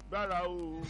gbára o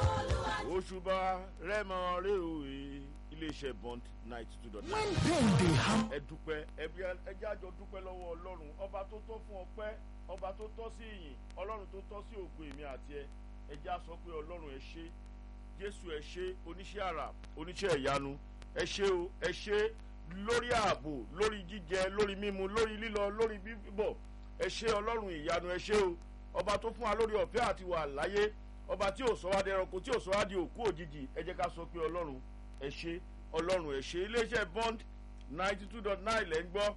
òṣùbà rẹ́mọ rẹ́ òye iléeṣẹ́ bond ninety two dot nine. when pain dey harm ẹ dúpẹ́ ẹbí ẹjẹ́ àjọ dúpẹ́ lọ́wọ́ ọlọ́run ọba tó tọ́ fún ọpẹ́ ọba tó tọ́ sí ìyìn ọlọ́run tó tọ́ sí ògo èmi àti ẹ ẹjẹ́ á sọ pé ọlọ́run ẹ ṣé jésù ẹ ṣé oníṣẹ́ àrà oníṣẹ́ ìyanu ẹ ṣé o ẹ ṣé lórí ààbò lórí jíjẹ lórí mímu lórí lílọ lórí bíbọ̀ ẹ ṣé ọlọ́run ìyanu ẹ ṣé o ọba tó fún wa lórí ọ̀fẹ́ àti wà láyé ọba tí ò sọ wá di ẹranko tí ò sọ wá di òkú òjijì ẹ jẹ́ ká sọ pé ọlọ́run ẹ ṣé ọlọ́run ẹ ṣé iléeṣẹ́ bond ninety two dot nine lẹ́ ń gbọ́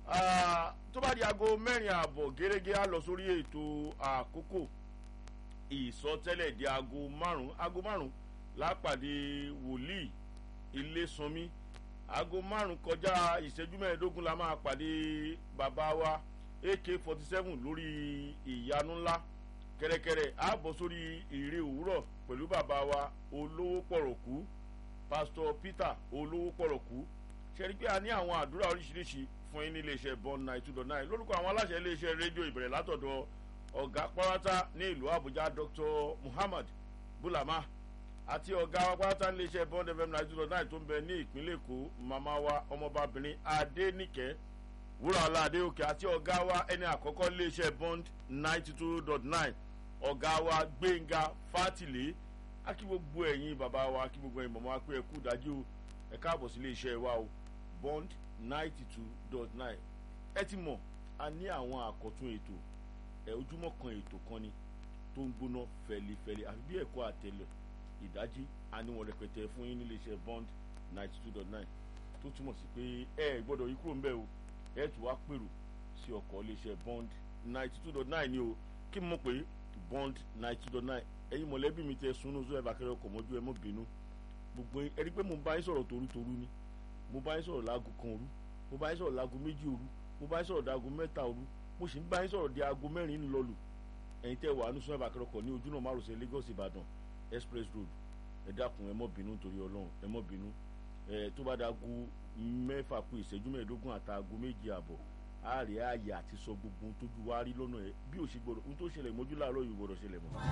tó bá di aago mẹ́rin ààbọ̀ gẹ́gẹ́ á lọ sórí ètò àkókò ìsọtẹ́lẹ̀ di aago márùn-ún aago márùn-ún lápàdé wòlíì ilésanmi aago márùn-ún kọjá ìṣẹ́jú mẹ́ẹ̀ẹ́dógún la máa pàdé bàbá wa ak forty seven lórí ìyanu ńlá kẹ́rẹ́kẹ́rẹ́ á bọ̀ sórí ìrè òwúrọ̀ pẹ̀lú bàbá wa olówó pọ̀rọ̀kú pásítọ̀ peter olówó pọ̀rọ̀kú ṣẹ́ni pé a ní àwọn àdúrà oríṣiríṣi fún yín ní iléeṣẹ́ bond nine two dot nine lórúkọ àwọn aláṣẹ iléeṣẹ́ rédíò ìbẹ̀rẹ̀ látọ̀dọ̀ ọ̀gá pọ́nrátá ní ìlú àbújá dr muhammad bulama àti ọ̀gá wa pátá ní iléeṣẹ́ bond fm nine two dot nine tó ń bẹ ní ìpínlẹ̀ èkó màmá wa ọmọbabìnrin adéníkẹ́ wúràọlá adéòkè àti ọ̀gá wa ẹni àkọ́kọ́ iléeṣẹ́ bond ninety two dot nine ọ̀gá wa gbẹ̀ngà fátìlé akí gbogbo ẹ̀yin bàbá wa akí gbogbo ẹ̀yin mọ̀mọ́ akpé ẹ̀kú dájú o ẹ̀ káàbọ̀ sí iléeṣẹ́ wa o bond ninety two dot nine ẹ ti mọ̀ a ní àwọn àkọ́tún ètò ẹ̀ ojúmọ́ kan ètò kan ni tó ń gbóná fẹlifẹli àfi bí ẹ̀kọ́ àtẹlẹ ìdájí a ní wọn rẹpẹtẹ fún yín nílé iṣẹ́ bond ninety two dot nine tó túmọ̀ sí pé ẹ gbọ́dọ̀ yí kúrò ńbẹ́ o ẹ tún wá pèrò sí ọkọ̀ ilé iṣẹ́ bond ninety two dot nine ni o kí n mọ̀ pé bond ninety two dot nine ẹ̀yin mọ̀lẹ́bí mi tẹ sunú sọ ẹ̀ bá kẹrẹ ọkọ̀ mọ́jú ẹ mọ́ bínú gbogbo ẹ rí pé mo bá yín sọ̀rọ̀ torutoru ni mo bá yín sọ̀rọ̀ láago kan òru mo bá yín sọ̀rọ̀ láago méjì òru mo bá yín sọ̀rọ̀ dáago mẹ́ta òru mo sì ń bá yín sọ̀rọ̀ di aago mẹ́rin ńlọlù ẹ̀yin tẹ́ wà nínú sọ ẹ̀ bá kẹrẹ ọkọ̀ ní ojú náà márosẹ̀ Lagos Ìbàdàn express road ẹ dákun ẹ mọ́ bínú torí Ọlọ́run ẹ mọ́ bínú ẹ tó bá dáago mẹ́fà kù ìṣẹ́jú mẹ́ẹ̀ẹ́dógún àtàago méjì àbọ̀ àárẹ̀ ààyè àti sọ gbogbo ohun tójú wa rí lọ́nà ẹ̀ bí ò ṣe gbọdọ̀ ohun tó ṣẹlẹ̀ mọ́jú láàárọ̀ yìí gbọdọ̀ ṣẹlẹ̀ mọ́.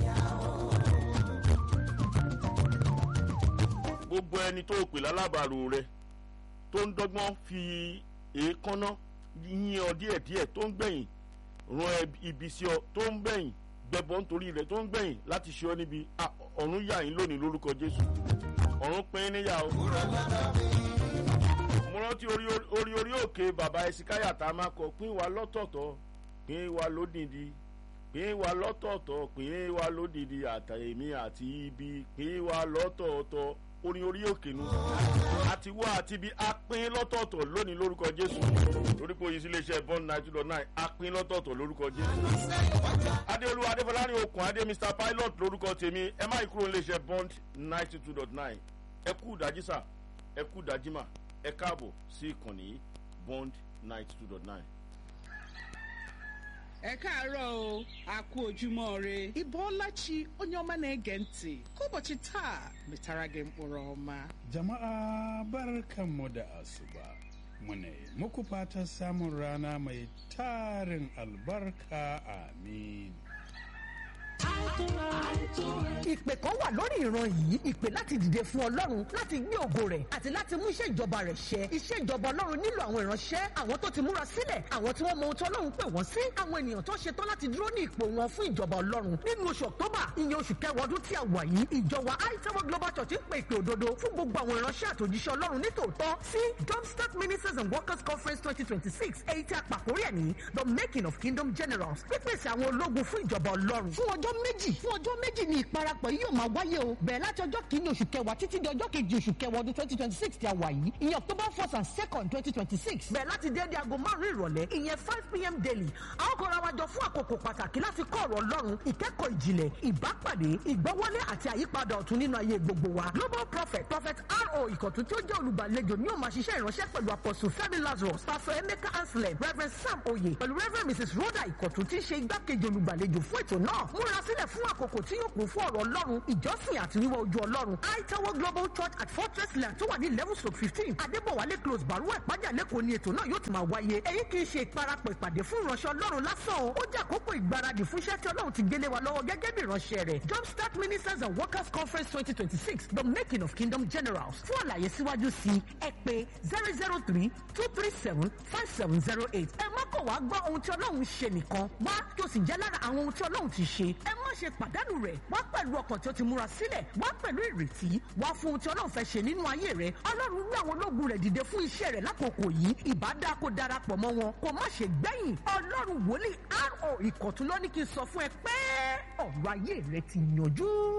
gbogbo ẹni tó pè lálábàárò rẹ tó ń dọ́gbọ́n fi èékánná yín ọ díẹ̀díẹ̀ tó ń gbẹ̀yìn ran ibi sí ọ tó ń gbẹ̀yìn gbẹbọ nítorí rẹ tó ń gbẹ̀yìn láti ṣe ọ níbi ọ̀run yà yín lónìí lórúkọ Jésù ọ̀run pín níyà o mo rántí orí orí orí òkè bàbá ẹsìkáyà tá a máa kọ pín wa lọ́tọ̀ọ̀tọ̀ pín wa lódìdí pín wa lọ́tọ̀ọ̀tọ̀ pín wa lódìdí àtàyèmí àti ibi pín wa lọ́tọ̀ọ̀tọ̀ orin orí òkè nu àti wá àti ibi a pín lọ́tọ̀ọ̀tọ̀ lónìí lórúkọ Jésù lórí pé oyinsi iléeṣẹ́ bond nine two dot nine a pín lọ́tọ̀ọ̀tọ̀ lórúkọ Jésù adéolú adéfọlárin okùn adé mr pilot lórúkọ tèmi ẹ má kúrò iléeṣẹ́ bond ninety two dot nine ẹ kú ìdájí sà ẹ kú ìdájí mà ẹ káàbọ̀ sí ìkànnì bond ninety two dot nine. ẹ káàárọ̀ o a kú ojúmọ́ re ịbọọlachi onye ọma na-ege ntị ka ụbọchị taa metara gị mkpụrụ ọma jama'a barkanmu da asuba muna yi muku fatan samun rana mai tarin albarka amin ìpè kan wà lórí ìran yìí ìpè láti dìde fún ọlọ́run láti gbé ògo rẹ̀ àti láti mú iṣẹ́ ìjọba rẹ̀ ṣẹ iṣẹ́ ìjọba ọlọ́run nílò àwọn ìránṣẹ́ àwọn tó ti múra sílẹ̀ àwọn tí wọ́n mọ ohun tí ọlọ́run pè wọ́n sí àwọn ènìyàn tó ṣetán láti dúró ní ipò wọn fún ìjọba ọlọ́run nínú oṣù october ìyẹn oṣù kẹwàá ọdún tí a wà yìí ìjọba aitawo global church ń pè ìpè òdodo fún gbogbo àwọn ìránṣẹ́ àtòjíṣẹ́ ọlọ́run nítòótọ́ sí jumpstart ministers and workers conference twenty twenty six èyí tí a pàkórí ẹ̀ ní the making of kingdom generals pípèsè àwọn ológun fún ìjọba ọlọ́run fún ọjọ́ méjì fún ọjọ́ méjì ni ìparapọ̀ yìí yóò máa wáyé o bẹ̀rẹ̀ láti ọjọ́ kìíní oṣù kẹwàá títí di ọjọ́ kejì oṣù kẹwàá ọdún twenty twenty six tí a wà yìí ìyẹn october first and second twenty twenty six bẹ̀rẹ̀ láti déédéé aago márùn-ún ìrọ̀lẹ́ ìyẹn five pm daily a ó kóra wa jọ fún àkókò pàtàkì láti kọ́ ọ̀rọ̀ ọlọ́run ìkẹ́kọ̀ọ́ ìjìnlẹ̀ ìbápàdé ìgbọ́wọ́lé àti àyípadà ọ̀tun nínú ayé gbogbo wa global prophet prophet ro ìkọ̀tún tí ó jẹ́ olùgbàlejò ni ó máa ṣiṣẹ́ ìránṣẹ́ pẹ̀lú apostle fẹ́mi lazarus pastor emeka anselm reverend sam oye pẹ̀lú reverend mrs rhoda ìkọ̀tún tí í ṣe igbákejì olùgbàlejò fún ètò náà múra sílẹ̀ fún àkókò tí yóò kún fún ọ̀rọ̀ ọlọ́run ìjọsìn àti wíwá ojú ọlọ́run aitawo global church at fortress land tó wà ní eleven stroke fifteen adébọ̀wálé close baruwa ìpájà lẹ́kọ̀ọ́ ni ètò náà yóò ti máa wáyé èyí kì í ṣe ìparapọ̀ ìpàdé fún ìránṣẹ́ ọlọ́run lásán o ó jẹ́ àkókò ìgbáradì fún iṣẹ́ tí ọlọ́run ti gbélé wa lọ́wọ́ gẹ́gẹ́ bí ìránṣẹ́ rẹ̀ jumpstart ministers and workers conference twenty twenty six the making of kingdom generals fún àlàyé síwájú sí ẹ pé zero zero three two three seven five seven zero eight ẹ má kọ̀ wá gbọ́ ohun tí ọlọ́run ṣe nìkan wá tó sì jẹ́ lára àwọn ohun tí ọlọ́run ti ṣe ẹ má ṣe pàdánù rẹ̀ wá pẹ̀lú ọkàn tí ó ti múra sílẹ̀ wá pẹ̀lú ìrètí wá fún ohun tí ọlọ́run fẹ́ ṣe nínú ayé rẹ̀ ọlọ́run rú àwọn ológun rẹ̀ dìde fún iṣẹ́ rẹ̀ lákòókò yìí ìbádá kó darapọ̀ mọ́ wọn kó má ṣe gbẹ̀yìn ọlọ́run wòlíì ro ìkọ̀tún ló ní kí n sọ fún ẹ pé ọ̀rọ̀ ayé rẹ ti yanjú.